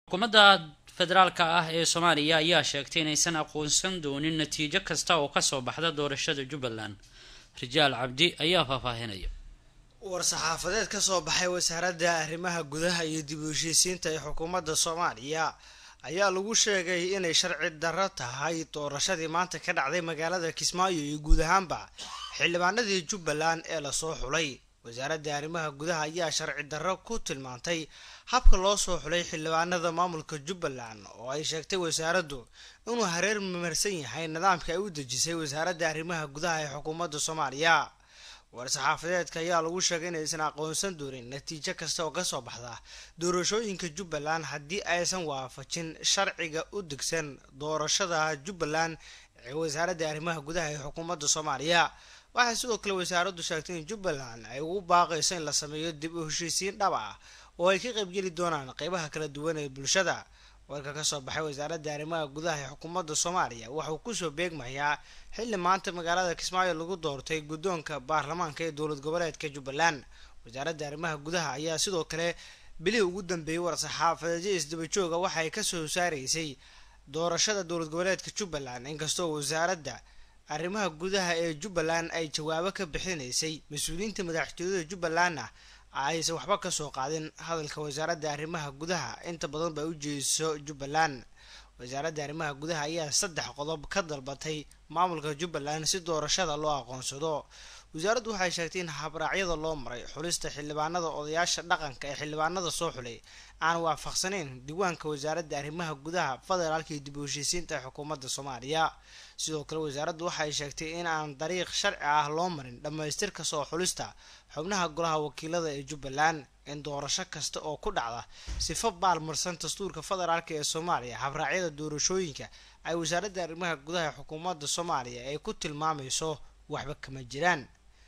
xukuumadda federaalka ah ee soomaaliya ayaa sheegtay inaysan aqoonsan doonin natiijo kasta oo kasoo baxda doorashada jubbaland rijaal cabdi ayaa faahfaahinaya war-saxaafadeed ka soo baxay wasaaradda arrimaha gudaha iyo dib u heshiisiinta ee xukuumadda soomaaliya ayaa lagu sheegay inay sharci darro tahay doorashadii maanta ka dhacday magaalada kismaayo iyo guud ahaanba xildhibaanadii jubbaland ee lasoo xulay wasaaradda arrimaha gudaha ayaa sharci darro ku tilmaantay habka loo soo xulay xildhibaanada maamulka jubbaland oo ay sheegtay wasaaraddu inuu hareer mamarsan yahay nidaamka ay u dejisay wasaaradda arrimaha gudaha ee xukuumadda soomaaliya war-saxaafadeedka ayaa lagu sheegay inaysan aqoonsan doonin natiijo kasta oo kasoo baxda doorashooyinka jubbaland haddii aysan waafajin sharciga u degsan doorashada jubbaland ee wasaaradda arrimaha gudaha ee xukuumadda soomaaliya waxay sidoo kale wasaaraddu sheegtay in jubbaland ay ugu baaqayso in la sameeyo dib u heshiisiin dhab ah oo ay ka qaybgeli doonaan qeybaha kala duwan ee bulshada warka kasoo baxay wasaaradda arrimaha gudaha ee xukuumadda soomaaliya waxauu kusoo beegmayaa xilli maanta magaalada kismaayo lagu doortay guddoonka baarlamaanka ee dowlad goboleedka jubbaland wasaaradda arrimaha gudaha ayaa sidoo kale bilihii ugu dambeeyey war-saxaafadeedyo isdabajooga waxay kasoo saaraysay doorashada dowlad goboleedka jubbaland inkastoo wasaaradda arrimaha gudaha ee jubbaland ay jawaabo ka bixinaysay mas-uuliyiinta madaxtooyada jubbalandna aysan waxba kasoo qaadin hadalka wasaaradda arrimaha gudaha inta badan ba u jeediso jubbaland wasaaradda arrimaha gudaha ayaa saddex qodob ka dalbatay maamulka jubbaland si doorashada loo aqoonsado wasaaraddu waxay sheegtay in habraacyada loo maray xulista xildhibaanada odayaasha dhaqanka ee xildhibaanada soo xulay aan waafaqsanayn diiwaanka wasaaradda arrimaha gudaha federaalka iyo dib u heshiisiinta ee xukuumadda soomaaliya sidoo kale wasaaraddu waxay sheegtay in aan dariiq sharci ah loo marin dhammaystirka soo xulista xubnaha golaha wakiilada ee jubbaland in doorasho kasta oo ku dhacda sifo baalmarsan dastuurka federaalk ee soomaaliya habraacyada doorashooyinka ay wasaaradda arrimaha gudaha ee xukuumadda soomaaliya ay ku tilmaamayso waxba kama jiraan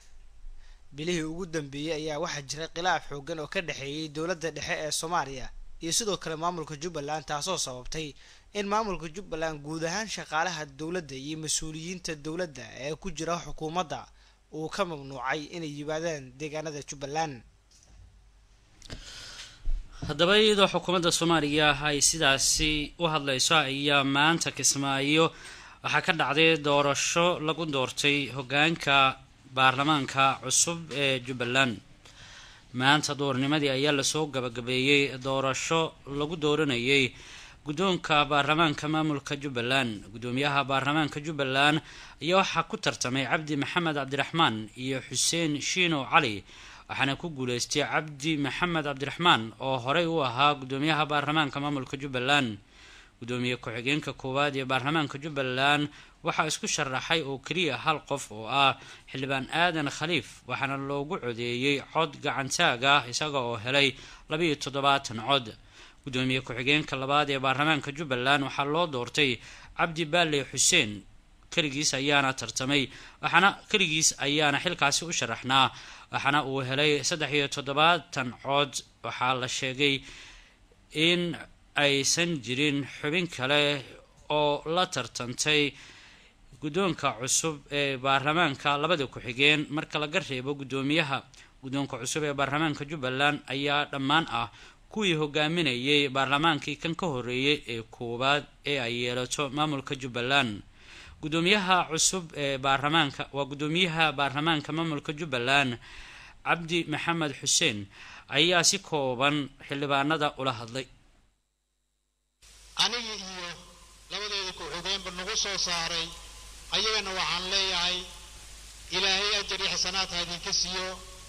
bilihii ugu dambeeyey ayaa waxaa jiray khilaaf xoogan oo ka dhexeeyey dowladda dhexe ee soomaaliya iyo sidoo kale maamulka jubbaland taasoo sababtay in maamulka jubbaland guud ahaan shaqaalaha dowladda iyo mas-uuliyiinta dowladda ee ku jira xukuumadda uu ka mamnuucay inay yimaadaan deegaanada jubbaland haddaba iyadoo xukuumadda soomaaliya ay sidaasi u hadlayso ayaa maanta kismaayo waxaa ka dhacday doorasho lagu doortay hogaanka baarlamaanka cusub ee jubbaland maanta doornimadii ayaa lasoo gabagabeeyey doorasho lagu dooranayay guddoonka baarlamaanka maamulka jubbaland guddoomiyaha baarlamaanka jubbaland ayaa waxaa ku tartamay cabdi maxamed cabdiraxmaan iyo xuseen shiino cali waxaana ku guuleystay cabdi maxamed cabdiraxmaan oo horey u ahaa guddoomiyaha baarlamaanka maamulka jubbaland guddoomiye ku-xigeenka koowaad ee baarlamaanka jubbaland waxaa isku sharaxay oo keliya hal qof oo ah xildhibaan aadan khaliif waxaana loogu codeeyey cod gacantaag ah isaga oo helay labiiyo toddobaatan cod guddoomiye ku-xigeenka labaad ee baarlamaanka jubbaland waxaa loo doortay cabdi baale xuseen keligiis ayaana tartamay waxaana keligiis ayaana xilkaasi u sharaxnaa waxaana uu helay saddex iyo toddobaatan cod waxaa la sheegay in aysan jirin xubin kale oo la tartantay guddoonka cusub ee baarlamaanka labada ku-xigeen marka laga reebo guddoomiyaha guddoonka cusub ee baarlamaanka jubbaland ayaa dhammaan ah kuwii hogaaminayay baarlamaankii kan ka horeeyay ee koowaad ee ay yeelato maamulka jubbaland guddoomiyaha cusub ee baarlamaanka waa guddoomiyaha baarlamaanka maamulka jubbaland cabdi maxamed xuseen ayaa si kooban xildhibaanada ula hadlay anigii iyo labadeeda ku-xigeenba nagu soo saaray ayagana waxaan leeyahay ilaahay ajar iyo xasanaadka idinka siiyo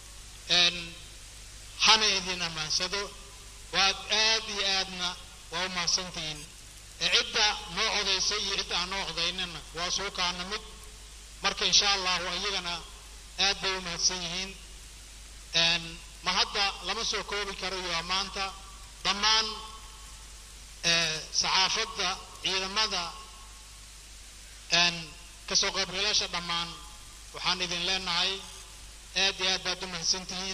hana idin ammaansado waad aad iyo aadna waa u mahadsantihiin cidda noo codaysay iyo cidda aan noo codaynana waa suukaana mid marka insha allahu iyagana aad bay u mahadsan yihiin ma hadda lama soo koobi karo iyo maanta dhammaan saxaafadda ciidamada kasoo qaybgalaasha dhammaan waxaan idin leenahay aad iyo aad baad u mahadsantihiin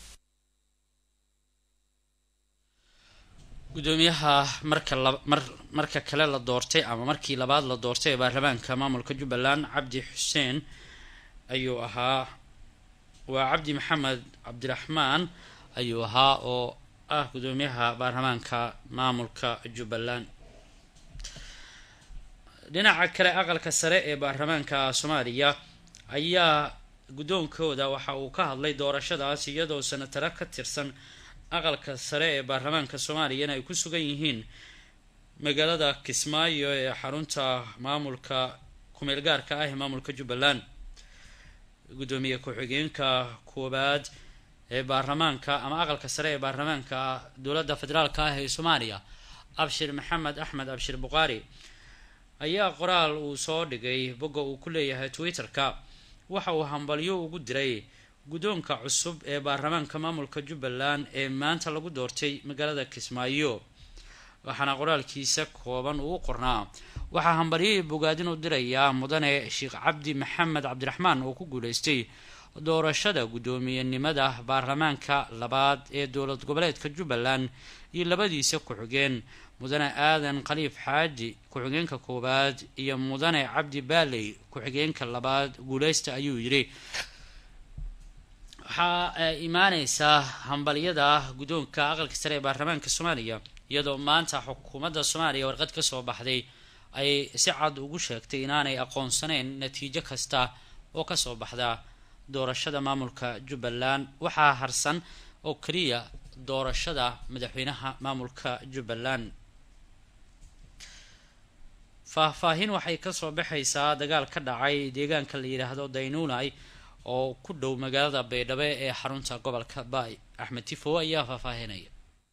guddoomiyaha marka mar marka kale la doortay ama markii labaad la doortay ee baarlamaanka maamulka jubbaland cabdi xuseen ayuu ahaa waa cabdi maxamed cabdiraxmaan ayuu ahaa oo ah gudoomiyaha baarlamaanka maamulka jubbaland dhinaca kale aqalka sare ee baarlamaanka soomaaliya ayaa guddoonkooda waxa uu ka hadlay doorashadaas iyadoo senataro ka tirsan aqalka sare ee baarlamaanka soomaaliyana ay ku sugan yihiin magaalada kismaayo ee xarunta maamulka kumeel gaarka ah ee maamulka jubbaland guddoomiye ku-xigeenka koowaad ee baarlamaanka ama aqalka sare ee baarlamaanka dowladda federaalka ah ee soomaaliya abshir maxamed axmed abshir buqaari ayaa qoraal uu soo dhigay bogga uu ku leeyahay twitter-ka waxa uu hambalyo ugu diray guddoonka cusub ee baarlamaanka maamulka jubbaland ee maanta lagu doortay magaalada kismaayo waxaana qoraalkiisa kooban uu qornaa waxaa hambalyihii bogaadin u dirayaa mudane sheekh cabdi maxamed cabdiraxmaan oo ku guuleystay doorashada guddoomiyenimada baarlamaanka labaad ee dowlad goboleedka jubbaland iyo labadiisa ku-xigeen mudane aadan khaliif xaaji ku-xigeenka koowaad iyo mudane cabdi baaley ku-xigeenka labaad guuleysta ayuu yidhi waxaa imaaneysaa hambalyada guddoonka aqalka sare ee baarlamaanka soomaaliya iyadoo maanta xukuumadda soomaaliya warqad kasoo baxday ay si cad ugu sheegtay inaanay aqoonsaneyn natiijo kasta oo kasoo baxda doorashada maamulka jubbaland waxaa harsan oo keliya doorashada madaxweynaha maamulka jubbaland faahfaahin waxay kasoo baxaysaa dagaal ka dhacay deegaanka la yidhaahdo daynuunay oo ku dhow magaalada baydhabo ee xarunta gobolka baay axmed tifo ayaa faahfaahinaya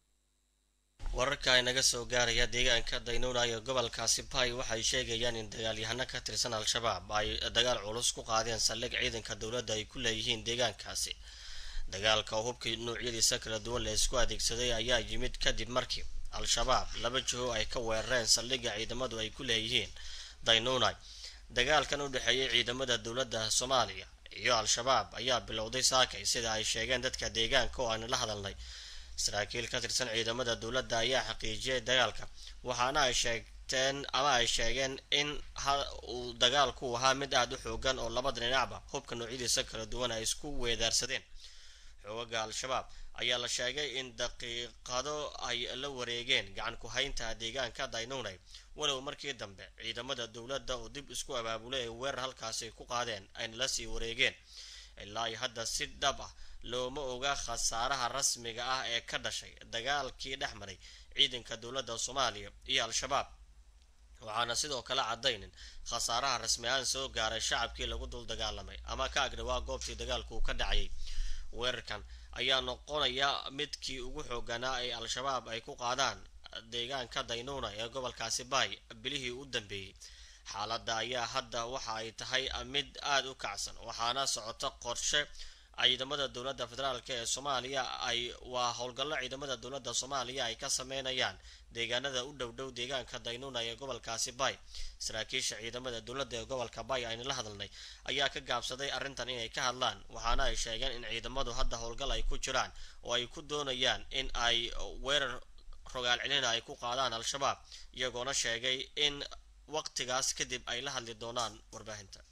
wararka inaga soo gaaraya deegaanka daynuuna ee gobolkaasi bay waxay sheegayaan in dagaalyahano ka tirsan al-shabaab ay dagaal culus ku qaadeen saldhig ciidanka dowladda ay ku leeyihiin deegaankaasi dagaalka oo hubkii noocyadiisa kala duwan la isku adeegsaday ayaa yimid kadib markii al-shabaab laba jiho ay ka weerareen saldhigga ciidamadu ay ku leeyihiin daynuunay dagaalkan u dhexeeyay ciidamada dowladda soomaaliya iyo al-shabaab ayaa bilowday saakay sida ay sheegeen dadka deegaanka oo aan la hadalnay saraakiil ka tirsan ciidamada dowladda ayaa xaqiijiyay dagaalka waxaana ay sheegteen ama ay sheegeen in uu dagaalku ahaa mid aada u xoogan oo labada dhinacba hubka noocyadiisa kala duwan ay isku weedaarsadeen xoogaga al-shabaab ayaa la sheegay in daqiiqado ay la wareegeen gacan ku haynta deegaanka daynunay walow markii dambe ciidamada dowladda oo dib isku abaabulay ay weerar halkaasi ku qaadeen ayna la sii wareegeen ilaa ay hadda si dhab ah looma oga khasaaraha rasmiga ah ee ka dhashay dagaalkii dhex maray ciidanka dowladda soomaaliya iyo al-shabaab waxaana sidoo kale caddaynin khasaaraha rasmi ahaan soo gaaray shacabkii lagu dul dagaalamay ama ka agdhawaa goobtii dagaalku ka dhacayay weerarkan ayaa noqonaya midkii ugu xooganaa ee al-shabaab ay ku qaadaan deegaanka daynuuna ee gobolkaasi baay bilihii u dambeeyey xaaladda ayaa hadda waxa ay tahay mid aada u kacsan waxaana socota qorshe ciidamada dowladda federaalk ee soomaaliya ay waa howlgallo ciidamada dowladda soomaaliya ay ka sameynayaan deegaanada u dhow dhow deegaanka daynuuna ee gobolkaasi bay saraakiisha ciidamada dowladda ee gobolka bay aynu la hadalnay ayaa ka gaabsaday arrintan inay ka hadlaan waxaana ay sheegeen in ciidamadu hadda howlgal ay ku jiraan oo ay ku doonayaan in ay weerar rogaal celina ay ku qaadaan al-shabaab iyagoona sheegay in waqtigaas kadib ay la hadli doonaan warbaahinta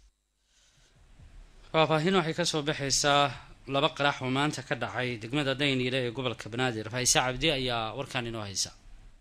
faahfaahin waxay kasoo baxaysaa laba qarax oo maanta ka dhacay degmada dayniile ee gobolka banaadir faise cabdi ayaa warkaan inoo haysa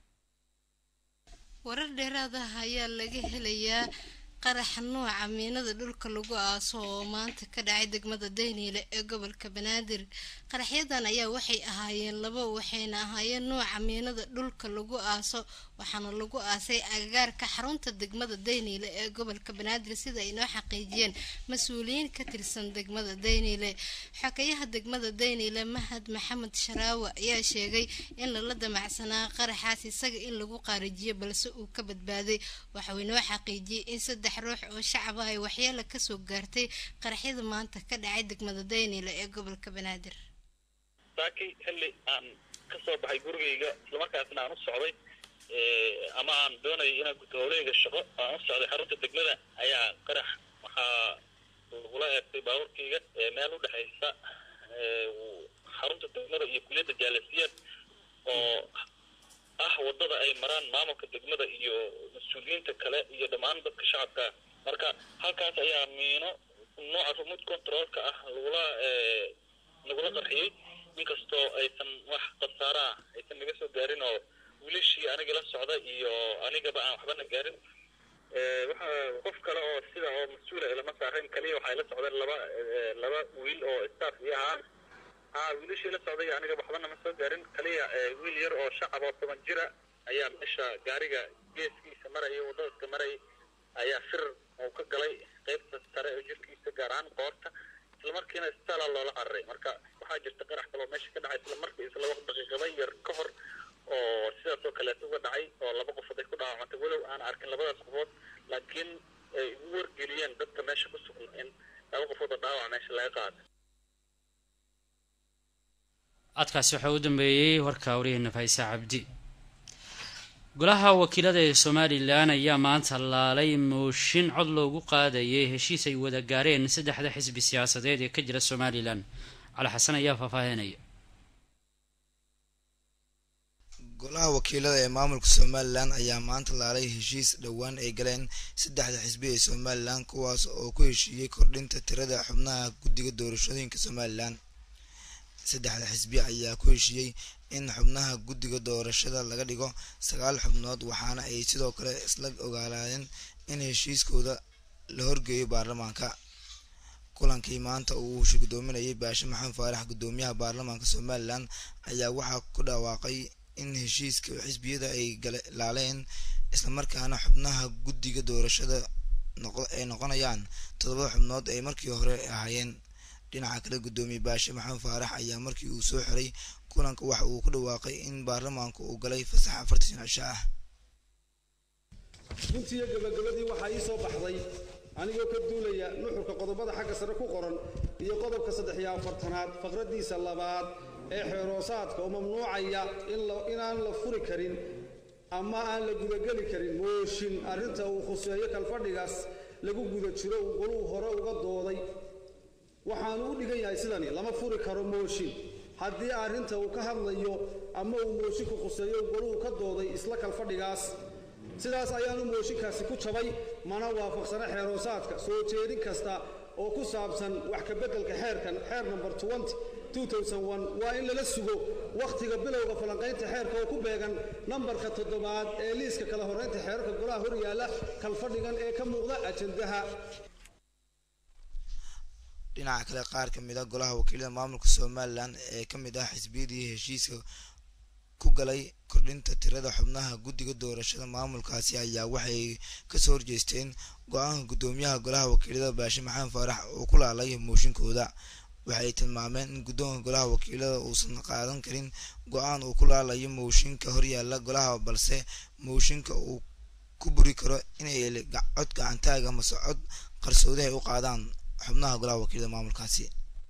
warar dheeraad ah ayaa laga helayaa qaraxa nooca miinada dhulka lagu aaso oo maanta ka dhacay degmada dayniile ee gobolka banaadir qaraxyadan ayaa waxay ahaayeen labo waxayna ahaayeen nooca miinada dhulka lagu aaso waxaana lagu aasay agagaarka xarunta degmada dayniile ee gobolka banaadir sida ay noo xaqiijiyeen mas-uuliyiin ka tirsan degmada dayniile xokayaha degmada dayniile mahad maxamed sharaawe ayaa sheegay in lala damacsanaa qaraxaas isaga in lagu qaarijiyo balse uu ka badbaaday waxauu inoo xaqiijiyey in saddex ruux oo shacaba ay waxyeelo kasoo gaartay qaraxyada maanta ka dhacay degmada dayniile ee gobolka banaadir saakay xilli aan ka soo baxay gurigayga islamarkaasna aan u socday ama aan doonayay inaan guto howleyga shaqo aan u socday xarunta degmada ayaa qarax waxaa lagula eegtay baabuurkayga meel u dhexaysa xarunta degmada iyo kuliyadda jaalasiyaad oo ah wadada ay maraan maamulka degmada iyo mas-uuliyiinta kale iyo dhammaan dadka shacabka marka halkaas ayaa miino nooca remote controlka ah lagula lagula qarxiyey inkastoo aysan wax khasaara ah aysan naga soo gaarin oo wiilashii aniga la socda iyo anigaba aan waxbana gaarin waxa qof kale oo sida oo mas-uula ilama saarayn kaliya waxay la socdeen laba laba wiil oo staff iyo ahaan haa wiilashii la socday aniga waxbana ma soo gaarin kaliya wiil yar oo shacab oo toban jira ayaa meesha gaariga geeskiisa maraya wadadaska maraya ayaa fir uu ka galay qaybta sare oo jirkiisa gaar ahaan qoorta islamarkiina isbitaala loola cararay marka waxaa jirta qarax kaloo meesha ka dhacay isla markii isla waqti daqiiqada yar ka hor oo sidaas oo kaleeto uga dhacay oo laba qofood ay ku dhaawacantay walow aan arkin labadaas qofood laakiin ay ugu wargeliyeen dadka meesha ku sugan in laba qofood oo dhaawac meesha laga qaado codkaasi waxaa u dambeeyey warka wariyaheenna faisa cabdi golaha wakiilada ee somalilan ayaa maanta laalay mooshin cod loogu qaadayay heshiis ay wada gaareen saddexda xisbi siyaasadeed ee ka jira somalilan cali xasan ayaa faahfaahinaya golaha wakiilada ee maamulka somalilan ayaa maanta laalay heshiis dhowaan ay galeen saddexda xisbi ee somalilan kuwaas oo ku heshiiyey kordhinta tirada xubnaha guddiga doorashooyinka somalilan saddexda xisbi ayaa ku heshiiyey in xubnaha guddiga doorashada laga dhigo sagaal xubnood waxaana ay sidoo kale isla ogaalaadeen in heshiiskooda la horgeeyo baarlamaanka kulankii maanta uu shirgudoominayay baashe maxamed faarax guddoomiyaha baarlamaanka somalilan ayaa waxaa ku dhawaaqay in heshiiska xisbiyada ay laaleen islamarkaana xubnaha guddiga doorashada ay noqonayaan toddobada xubnood ay markii hore ahaayeen dhinaca kale guddoomiye baashe maxamed faarax ayaa markii uu soo xiray kulanka waxa uu ku dhawaaqay in baarlamaanku uu galay fasax afartan cisho ah runtiiyo gabagabadii waxaa ii soo baxday anigoo ka duulaya nuxurka qodobada xagga sare ku qoran iyo qodobka saddex iyo afartanaad faqraddiisa labaad ee xeeroosaadka oo mamnuucaya inaan la furi karin ama aan la gudageli karin mooshin arrinta uu khuseeyo kalfadhigaas lagu guda jiro uu goluu hore uga dooday waxaanu u dhigan yahay sidani lama furi karo mooshin haddii arrinta uu ka hadlayo ama uu moosinku khuseeyo uu goluhu ka dooday isla kalfadhigaas sidaas ayaanu mooshinkaasi ku jabay mana waafaqsana xeeroosaadka soo jeedin kasta oo ku saabsan wax ka beddelka xeerkan xeer number waa in lala sugo wakhtiga bilowga falanqaynta xeerka oo ku beegan nambarka toddobaad ee liiska kala horraynta xeerarka golaha hor yaalla kalfadhigan ee ka muuqda ajandaha dhinaca kale qaar ka mid a golaha wakiilada maamulka somalilan ee ka mid ah xisbiyadii heshiiska ku galay kordhinta tirada xubnaha guddiga doorashada maamulkaasi ayaa waxay kasoo horjeesteen go-aanka guddoomiyaha golaha wakiilada baashe maxamed faarax oo ku laalay mooshinkooda waxay tilmaameen in guddoonka golaha wakiilada uusan qaadan karin go-aan uu ku laalayo mooshinka horyaala golaha balse mooshinka uu ku buri karo inay cod gacantaaga mase cod qarsoodi ay u qaadaan xubnaha golaha wakiilada maamulkaasi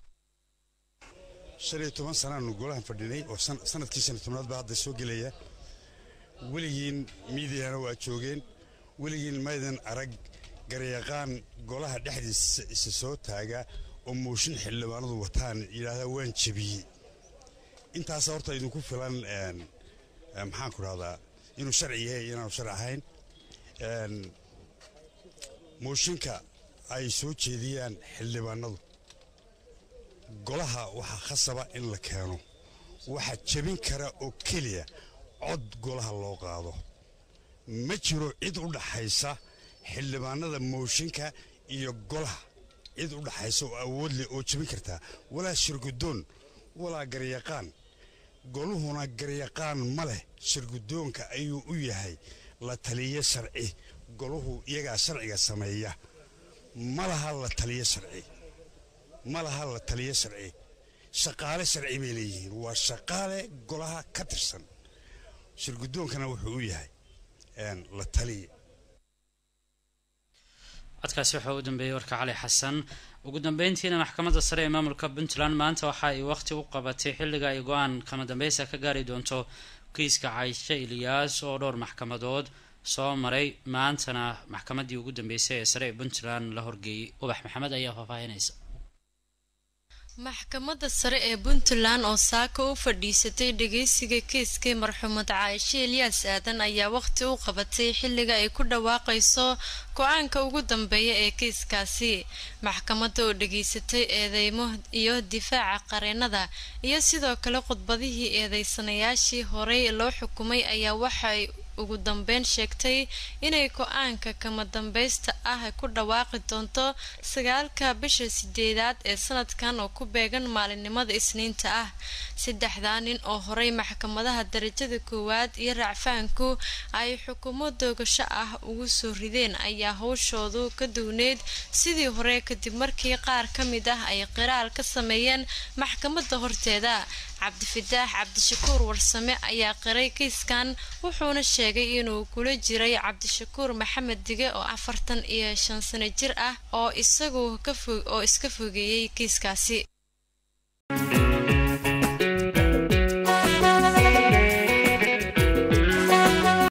shan iyo toban sanaanu golahan fadhinay oo sanadkii shan iyo tobnaad baa hadda soo gelaya weligiin miidiyana waa joogeen weligiin maydan arag garyaqaan golaha dhexdiisa isa soo taaga oo mooshin xildhibaanadu wataan yidhaahdaa waan jebiyey intaas horta idinku filan maxaan ku dhahdaa inuu sharci yahay inaanu sharci ahayn mooshinka ay soo jeediyaan xildhibaanadu golaha waxaa khasaba in la keeno waxaa jebin kara oo keliya cod golaha loo qaado ma jiro cid u dhaxaysa xildhibaanada mooshinka iyo golaha cid u dhaxaysa oo awood leh oo jebin kartaa walaa shirgudoon walaa garyaqaan goluhuna garyaqaan ma leh shirgudoonka ayuu u yahay la taliyo sharci goluhu iyagaa sharciga sameeya ma laha la taliyo sharci ma laha la taliyo sharci shaqaale sharci bay leeyihiin waa shaqaale golaha ka tirsan shirgudoonkana wuxuu u yahay la taliya codkaasi waxaa u dambeeyey warka cali xasan ugu dambeyntiina maxkamadda sare ee maamulka puntland maanta waxa ay waqti u qabatay xilliga ay go-aan kama dambeysa ka gaari doonto kiiska cayshe ilyaas oo dhowr maxkamadood soo maray maantana maxkamaddii ugu dambeysay ee sare ee puntland la horgeeyey ubax maxamed ayaa faahfaahinaysa maxkamadda sare ee puntland oo saaka u fadhiisatay dhageysiga kiiskii marxuumad caaishe elyaas aadan ayaa waqti u qabatay xilliga ay ku dhawaaqayso go-aanka ugu dambeeya ee kiiskaasi maxkamadda oo dhageysatay eedeymo iyo difaaca qareenada iyo sidoo kale khudbadihii eedeysanayaashii horey loo xukumay ayaa waxay ugu dambeyn sheegtay inay go-aanka kama dambaysta ah ku dhawaaqi doonto sagaalka bisha sideedaad ee sanadkan oo ku beegan maalinimada isniinta ah saddexdaa nin oo horey maxkamadaha darajada koowaad iyo racfaanku ay xukumo doogasho ah ugu soo rideen ayaa howshoodu ka duwneyd sidii hore kadib markii qaar ka mid ah ay qiraal ka sameeyeen maxkamadda horteeda cabdifitaax cabdishakuur warsame ayaa qiray kiiskan wuxuuna sheegay inuu kula jiray cabdishakuur maxamed dige oo afartan iyo shan sano jir ah oo isagu oo iska fogeeyey kiiskaasi